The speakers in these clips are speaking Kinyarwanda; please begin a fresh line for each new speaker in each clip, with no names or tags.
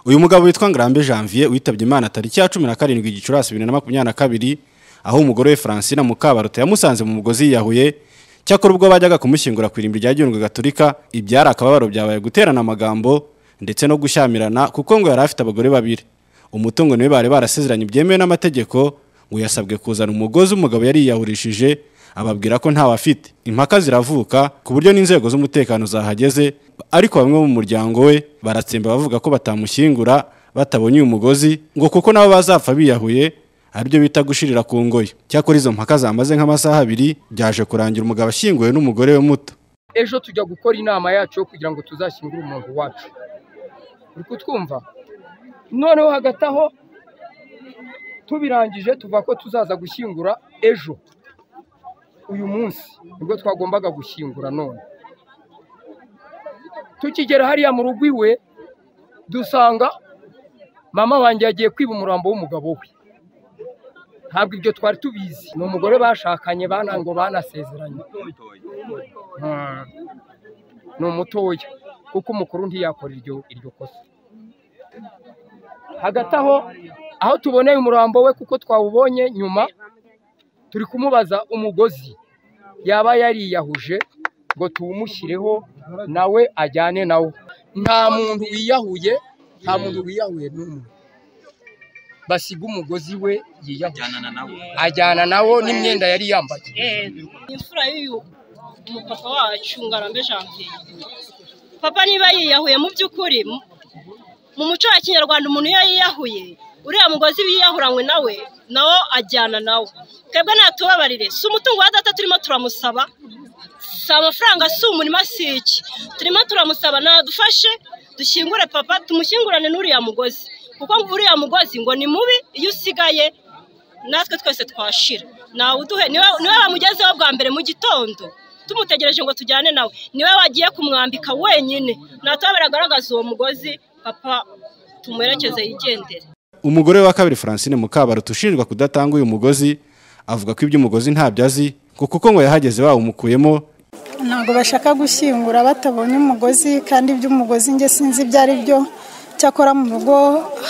uyu mugabo witwa ngarambe janvier witabye imana tariki ya cumi na karindwi gicurasi bibiri na makumyabiri na kabiri aho umugore we francine mukabaruta yamusanze mu mugozi yiyahuye cyakora ubwo bajyaga kumushyingura ku irimbi rya gihundwe gaturika ibyari akababaro byabaye guterana amagambo ndetse no gushyamirana kuko ngo yari afite abagore babiri umutungo niwe bari barasezeranye byemewe n'amategeko ngo yasabwe kuzana umugozi umugabo yari yiyahurishije ababwira ko ntawe afite impaka ziravuka ku buryo n'inzego z'umutekano zahageze ariko bamwe mu muryango we baratsemba bavuga ko batamushyingura batabonye uyu mugozi ngo kuko nabo bazapfa biyahuye aribyo bita gushirira ku ngoyi cyakora izo mpaka zamaze nk'amasaha abiri byaje kurangira umugabo ashyinguwe n'umugore we muto
ejo tujya gukora inama yacu yo kugira ngo tuzashyingure umuntu wacu uri kutwumva noneho hagati aho tubirangije tuvuga ko tuzaza gushyingura ejo uyu munsi nibwo twagombaga gushyingura none tukigera hariya mu rugo iwe dusanga mama wanjye yagiye kwiba umurambo w'umugabo we ntabwo ibyo twari tubizi ni umugore bashakanye banango banasezeranye ni umutoya kuko umukuru ntiyakora iryo kosa hagati aho aho tuboneye umurambo we kuko twawubonye nyuma turi kumubaza umugozi yaba yariyahuje ngo tuwumushyireho nawe ajyane nawo nta muntu wiyahuye nta muntu wiyahuye n'umwe basiga umugozi we yiyahuje ajyana nawo n'imyenda yari yambaye
imfura y'uyu mupapa wacu ngarambe janvier papa niba yiyahuye mu by'ukuri mu muco wa kinyarwanda umuntu iyo yiyahuye uriya mugozi wiyahuranywe nawe nawo ajyana nawe twebwe natubabarire si umutungo wa data turimo turamusaba si amafaranga si umurima si iki turimo turamusaba nadufashe dushyingure papa tumushyingurane n'uriya mugozi kuko uriya mugozi ngo ni mubi iyo usigaye natwe twese twashira nawe uduhe niwe bamugezeho bwa mbere mu gitondo tumutegereje ngo tujyane nawe niwe wagiye kumwambika wenyine natwe baragaragaza uwo mugozi papa tumuherekeze yigendere
umugore wa kabiri francine mukabaruta ushinjwa kudatanga uyu mugozi avuga ko iby'umugozi ntabyo azi ngo kuko ngo yahageze bawumukuyemo
ntabwo bashaka gushyingura batabonye umugozi kandi iby'umugozi nge sinzi ibyo ari byo cyakora mu rugo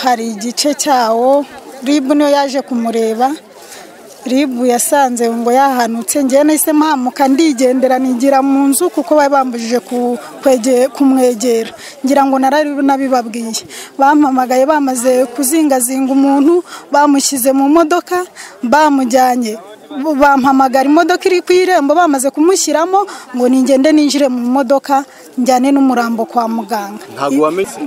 hari igice cyawo ribu niyo yaje kumureba ribu yasanze ngo yahanutse ngewe nahise mpamuka ndigendera nigira mu nzu kuko bari bambujije kumwegera ngira ngo nabibabwiye bampamagaye bamaze kuzingazinga umuntu bamushyize mu modoka bamujyanye bampamagara imodoka iri ku irembo bamaze kumushyiramo ngo ningende ninjire mu modoka njyane n'umurambo kwa muganga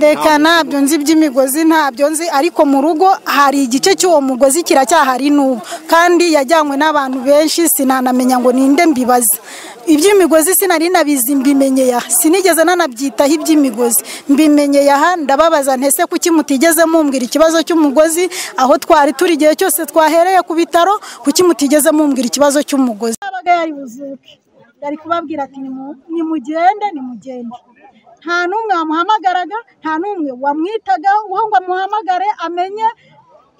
reka ntabyo nzi iby'imigozi ntabyo nzi ariko mu rugo hari igice cy'uwo mugozi kiracyahari n'ubu kandi yajyanywe n'abantu benshi sinanamenya ngo ninde mbibaze iby'imigozi sinari nabizi mbimenyeye aha sinigeze nanabyitaho iby'imigozi mbimenyeye aha ndababaza ntese kuki mutigeze mumbwira ikibazo cy'umugozi aho twari turi igihe cyose twahereye ku bitaro kuki mutigeze mumbwira ikibazo cy'umugozi
yari kubabwira ati nimugende nimugende nta n'umwe wamuhamagaraga nta n'umwe wamwitagaho ngo amuhamagare amenye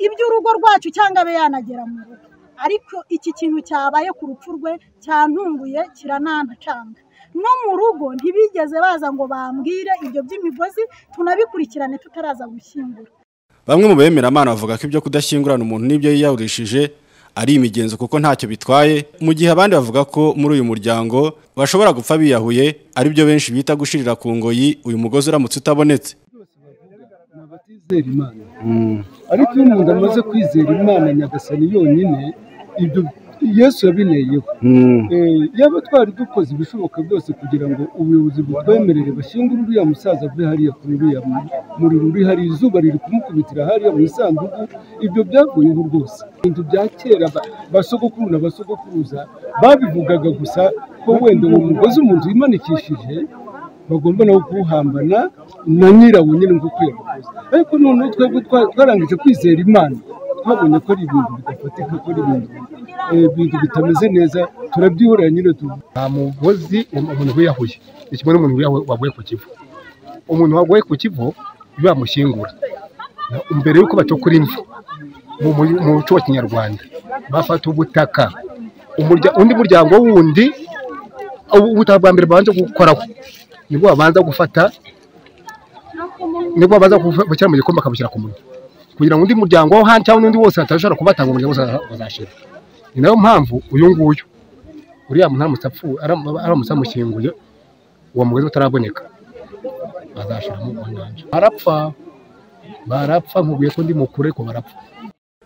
iby'urugo rwacu cyangwa abe yanagera mu rugo ariko iki kintu cyabaye ku rupfu rwe cyantunguye kirananacanga no mu rugo ntibigeze baza ngo bambwire ibyo by'imigozi tunabikurikirane tutaraza gushyingura
bamwe mu bemeramana bavuga ko ibyo kudashyingurana umuntu n'ibyo yiyahurishije ari imigenzo kuko ntacyo bitwaye mu gihe abandi bavuga ko muri uyu muryango bashobora gupfa biyahuye aribyo benshi bita gushirira ku ngoyi uyu mugozi uramutse utabonetse
batizera imana ariko iyo umuntu amaze kwizera imana nyagasani yonyine ibyo yesu yabineyeho yaba twari dukoze ibishoboka byose kugira ngo ubuyobozi butwemerere bashyingure uriya musaza ave hariya kuri uriya muriro uri hariya izuba riri kumukubitira hariya mu isanduku ibyo byavuyeho rwose ibintu bya kera basogokuru na basogokuruza babivugaga gusa ko wenda uwo mugozi umuntu yimanikishije bagomba nawe kuwuhambana na nyirawo nyine ngo kwiyahuza ariko noneho twebwe twarangije kwizera imana twabonye ko ari ibintu bidafatika ko ari ibintu ibintu bitameze neza turabyihorera nyine tu
nta mugozi umuntu wiyahuye ni kimwe n'umuntu waguye ku kivu umuntu waguye ku kivu bamushyingura mbere y'uko bacukura imvu mu muco wa kinyarwanda bafata ubutaka undi muryango wundi ubutaka bwa mbere babanje gukoraho nibwo babanza gufata nibwo baza kubushyira mu gikombe bakabushyira ku munwa kugira ngo undi muryango wo hanze cyangwa undi wose atashobora kubatanga umuryango wose bazashira ni nayo mpamvu uyu nguyu uriya muntu aramutse apfuye aramutse amushyinguye uwo mugozi utaraboneka bazashiramo mu nyanja barapfa barapfa nkubwiye ko ndi mukuru ariko barapfa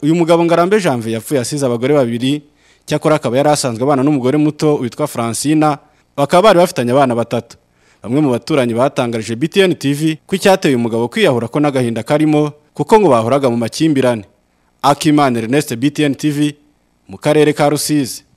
uyu mugabo ngarambe janvier yapfuye asize abagore babiri cyakora akaba yari asanzwe abana n'umugore muto witwa francina bakaba bari bafitanye abana batatu bamwe mu baturanyi batangarije btn tv ko icyateye uyu mugabo kwiyahura ko n'agahinda karimo kuko ngo bahoraga mu makimbirane akimana ernest btn tv mu karere ka rusizi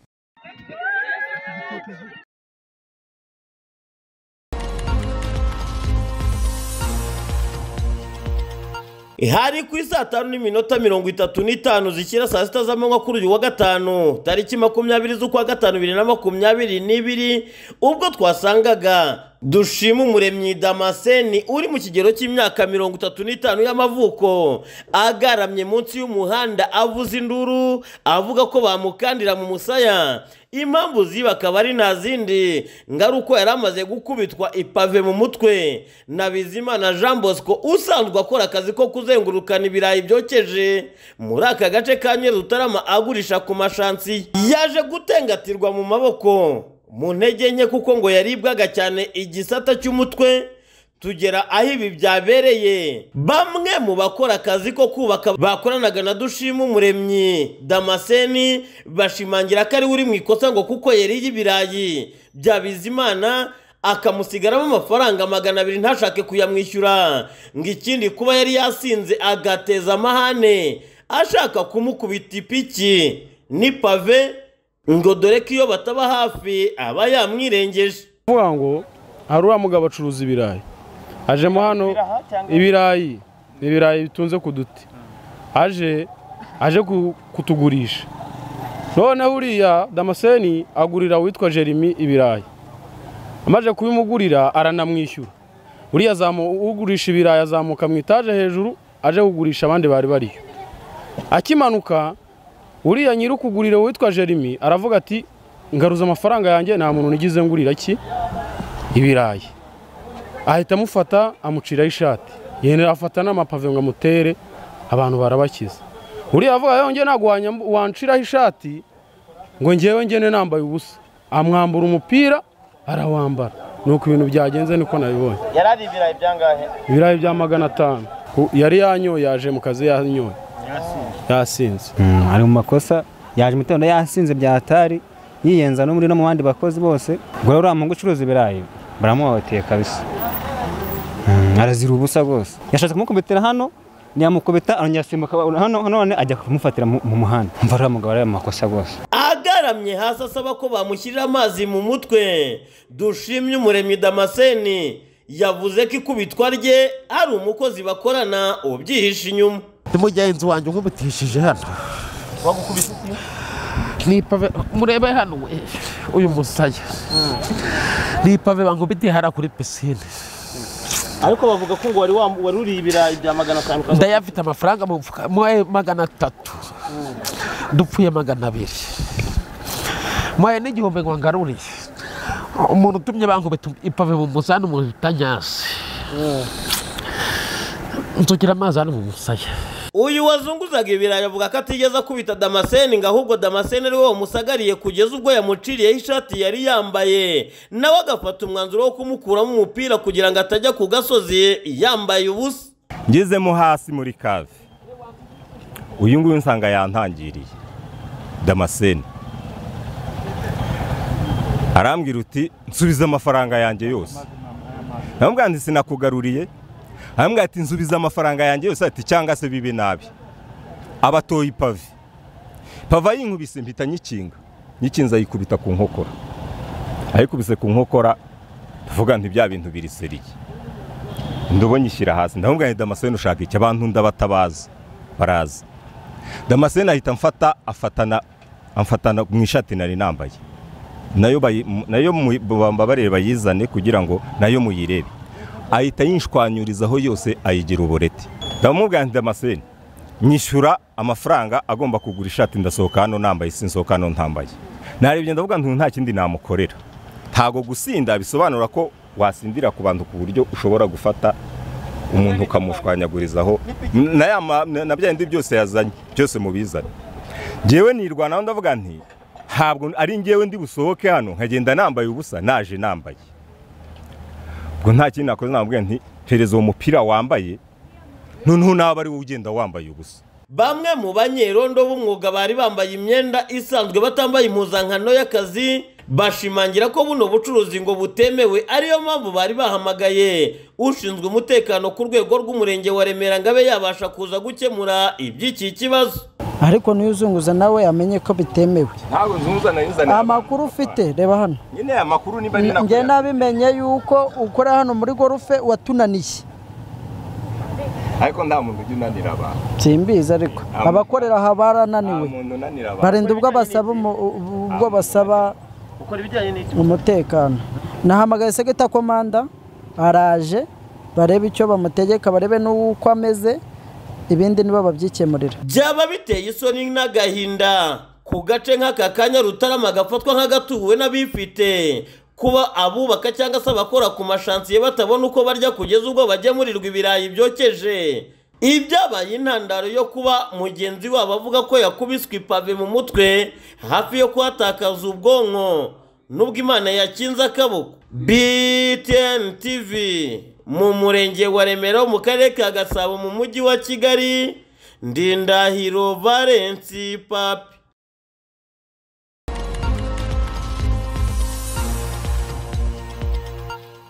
hari ku saa tanu n'iminota mirongo itatu n'itanu zishyira saa sita z'amanywa kuri uyu wa gatanu tariki makumyabiri z'ukwa gatanu bibiri na makumyabiri n'ibiri ubwo twasangaga dushima umuremyi damaseni uri mu kigero cy'imyaka mirongo itatu n'itanu y'amavuko agaramye munsi y'umuhanda avuza induru avuga ko bamukandira mu musaya impamvu ziba akaba ari nta zindi ngaruko yari amaze gukubitwa ipave mu mutwe na bizimana jean bosco usanzwe akora akazi ko kuzengurukana ibirayi byokeje muri aka gace ka nyeri utarama agurisha ku mashansi yaje gutengatirwa mu maboko mu ntege nke kuko ngo yaribwaga cyane igisata cy'umutwe tugera aho ibi byabereye bamwe mu bakora akazi ko kubaka bakoranaga na dushima umuremyi damaseni bashimangira ko ari we uri mu ikosa ngo kuko yariye ibirayi bya bizimana akamusigaramo amafaranga magana abiri ntashake kuyamwishyura ngo ikindi kuba yari yasinze agateza amahane ashaka kumukubita ipiki n'ipave ngo dore ko iyo bataba hafi aba yamwirengeje
kuvuga ngo hari uriya mugabo acuruza ibirayi ajemo hano ibirayi ni ibirayi bitunze ku duti aje aje kutugurisha noneho uriya damaseni agurira uwitwa jeremy ibirayi amaze kubimugurira aranamwishyura uriya ugurisha ibirayi azamuka mu itaje hejuru aje kugurisha abandi bari bariyo akimanuka uriya nyiri ukugurira uwitwa jeremy aravuga ati ngaruza amafaranga yanjye nta muntu nigize ngurira ki ibirayi ahita amufata amuciraho ishati yenda afata n'amapave ngo amutere abantu barabakiza uriya avuga yongeye ntabwo wanciraho ishati ngo ngewe ngene nambaye ubusa amwambura umupira arawambara nuko ibintu byagenze niko nabibonye
yari ari ibirayi byangahe
ibirayi bya magana atanu yari yanyoye yaje mu kazi yanyoye yasinze
ari mu makosa yaje mu gitondo yasinze byatari yiyenza no muri no mu bandi bakozi bose gura uriya mungu ucuruza ibirayi baramuhohoteye kabisa arazira ubusa rwose yashatse kumukubitira hano ntiyamukubita arongera asimbuka hano none ajya kumufatira mu muhanda mva uriya mugabo ari amakosa rwose
agaramye hasi asaba ko bamushyirira amazi mu mutwe dushimye umuremyi damaseni yavuze ko ikubitwa rye ari umukozi bakorana ubyihishe inyuma
mugenzi wanjye nkubutishije hano
wagukubise iki
ni ipave murebe hano we uyu musaya ni ipave bangubitiye hariya kuri pisine
ariko bavuga ko ngo wari wa- wari uriye ibirayi bya magana atanu ukaza-
ndayafite amafaranga mu mufuka mwaye magana atatu dupfuye magana abiri mwaye n'igihumbi ngo ngaruriye umuntu utumye bangubita ipave mu musaya ni umuntu utanyasi nsugira amazi hano mu musaya
uyu wazunguzaga ibirayi avuga ko atigeze akubita damaseni ngo ahubwo damaseni ari wowe musagariye kugeza ubwo yamuciriyeho ishati yari yambaye nawe agafata umwanzuro wo kumukuramo umupira kugira ngo atajya ku gasozi yambaye ubusa
ngezemo hasi muri kave uyu nguyu nsanga yantangiriye damaseni arambwira uti nsubiza amafaranga yanjye yose namubwira nti sinakugaruriye arambwira ati nsubiza amafaranga yanjye yose ati cyangwa se bibe nabi abatoye ipave pava yinkubise mpita nyikinga nyikinza ayikubita ku nkokora ayikubise ku nkokora tuvuga nti bya bintu biri seriye ndobo nyishyira hasi ndamubwira nti damascene ushaka iki abantu ndabatabaza baraza damascene ahita amfata afatana amfatana mu ishati nari nambaye nayo bayi- mu- nayo mu- bambabarire bayizane kugira ngo nayo muyirebe ahita yishwanyurizaho yose ayigira ubureti ndamubwira nti damascene nyishyura amafaranga agomba kugura ishati ndasohoka hano nambaye sinsohoka hano ntambaye narebye ndavuga nti nta kindi namukorera ntago gusinda bisobanura ko wasindira ku bantu ku buryo ushobora gufata
umuntu ukamushwanyagurizaho na ya ma- na- na bya bindi byose yazanye byose mubizane ngewe nirwanaho ndavuga nti ntabwo ari ngewe ndi busohoke hano nkagenda nambaye ubusa naje nambaye ubwo nta kindi nakoze namubwira nti perezida uwo mupira wambaye noneho nawe ari wowe ugenda wambaye ubusa
bamwe mu banyerondo b'umwuga bari bambaye imyenda isanzwe batambaye impuzankano y'akazi bashimangira ko buno bucuruzi ngo butemewe ariyo mpamvu bari bahamagaye ushinzwe umutekano ku rwego rw'umurenge wa remera ngo abe yabasha kuza gukemura iby'iki kibazo
ariko n'uyuzunguza nawe amenye ko bitemewe
ntawe uzuzana yuzana
amakuru ufite reba hano
nyine aya makuru niba ari
njye nabimenye yuko ukora hano muri gorufe watunaniye
ariko nta muntu ujya unanira abantu
simbizi ariko abakorera aha barananiwe
umuntu unanira
barinda ubwo basaba umu- ubwo basaba
ukora ibijyanye n'iki
umutekano nahamagaye segeta komanda araje barebe icyo bamutegeka barebe n'uko ameze ibindi nibo babyikemurira
byaba biteye isoni n'agahinda ku gace nk'aka kanya rutarama gafatwa nk'agatuwe n'abifite kuba abubaka cyangwa se abakora ku mashansiye batabona uko barya kugeza ubwo bagemurirwa ibirayi byokeje ibyabaye intandaro yo kuba mugenzi wabo avuga ko yakubiswe ipave mu mutwe hafi yo kuhatakaza ubwonko nubwo imana yakinze akaboko btn tv mu murenge wa remera wo mu karere ka gasabo mu mujyi wa kigali ndindahiro valensi papi